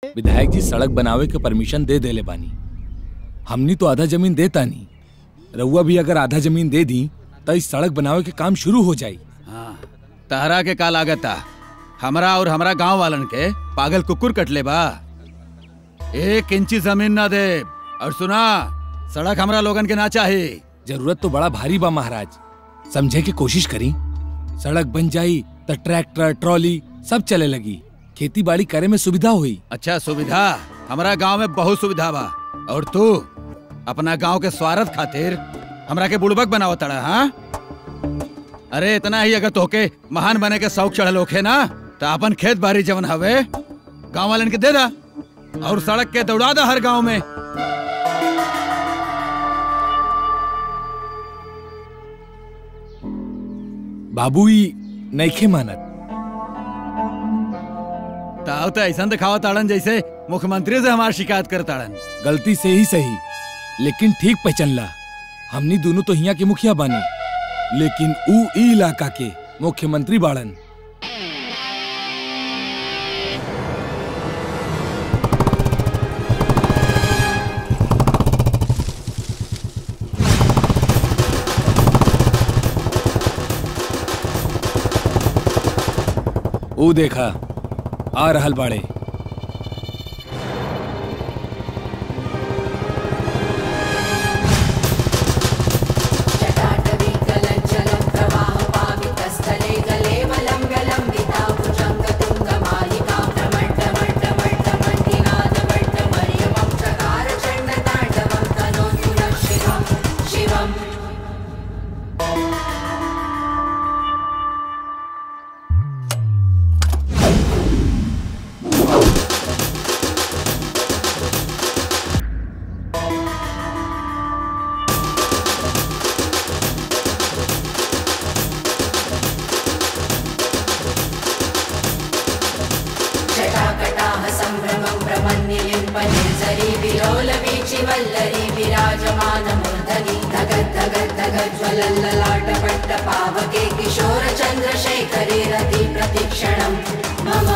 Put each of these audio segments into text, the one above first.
विधायक जी सड़क बनावे के परमिशन दे देले बानी हमनी तो आधा जमीन देता नहीं रउआ भी अगर आधा जमीन दे दी तो इस सड़क बनावे के काम शुरू हो जाई हाँ तहरा के का लागता हमरा और हमरा गांव वालन के पागल कुकुर कटले बा एक इंची जमीन ना दे और सुना सड़क हमरा लोगन के ना चाहिए जरूरत तो बड़ा भारी बा महाराज समझे की कोशिश करी सड़क बन जाई तो ट्रैक्टर ट्रॉली सब चले लगी खेती बाड़ी करे में सुविधा हुई अच्छा सुविधा हमारा गांव में बहुत सुविधा बा और तू अपना गांव के स्वार्थ खातिर हमरा के बुड़बक बनाव तड़ा हाँ अरे इतना ही अगर तोके महान बने के शौक चढ़ल होखे ना तो अपन खेत बाड़ी जवन हवे गांव वालन के दे दा और सड़क के दौड़ा दा हर गांव में बाबू ही नईखे मानत ताव तो ऐसा दिखावा ताड़न जैसे मुख्यमंत्री से हमार शिकायत कर ताड़न गलती से ही सही लेकिन ठीक पहचानला हमनी दोनों तो हिया के मुखिया बानी लेकिन ऊ ई इलाका के मुख्यमंत्री बाड़न ऊ देखा आ रहल बाड़े जटाटवीकलज्जलं प्रवाहपावितस्थले गले वलम्ब्यलम्बिता भुजङ्गतुङ्गमालिका भ्रमट्टमट्टमट्टमण्डिनादमट्टमर्यमं चकार चण्डताण्डवं तनोतु नः शिवं शिवम् जटाकटाः सम्भ्रमं भ्रमन्निलिम्पनिर्झरी विलोलवीचिवल्लरी विराजमानमूर्धनि धगद्धगद्धगज्ज्वलल्ललाटपट्टपावके किशोरचन्द्रशेखरे रति प्रतिक्षणं मम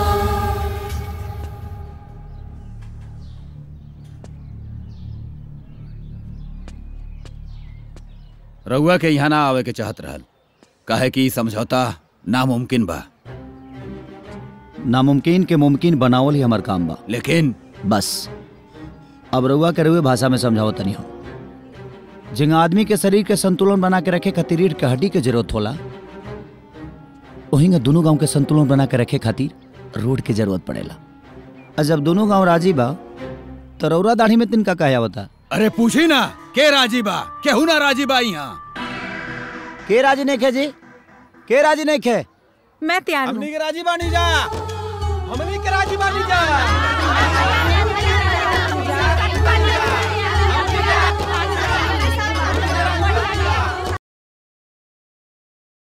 रउआ के यहाँ ना आवे के चाहत रहल काहे कि ई समझौता नामुमकिन बा नामुमकिन के मुमकिन बनावल ही हमार काम बा लेकिन बस अब रउआ के रउए भाषा में समझाओ तनी हो जिंगा आदमी के शरीर के संतुलन बना के रखे खातिर रीढ़ के हड्डी के जरूरत होला वहीं दोनों गांव के संतुलन बना के रखे खातिर रोड के जरूरत पड़ेला और जब दोनों गांव राजी बा तो रौरा दाढ़ी में तिनका कहा आवता अरे पूछी ना के राजी बा केहू ना राजी बा यहाँ के राजी नहीं खे जी के राजी नहीं खे मैं तैयार हूँ के राजी बानी जा हमनी के राजी बानी जा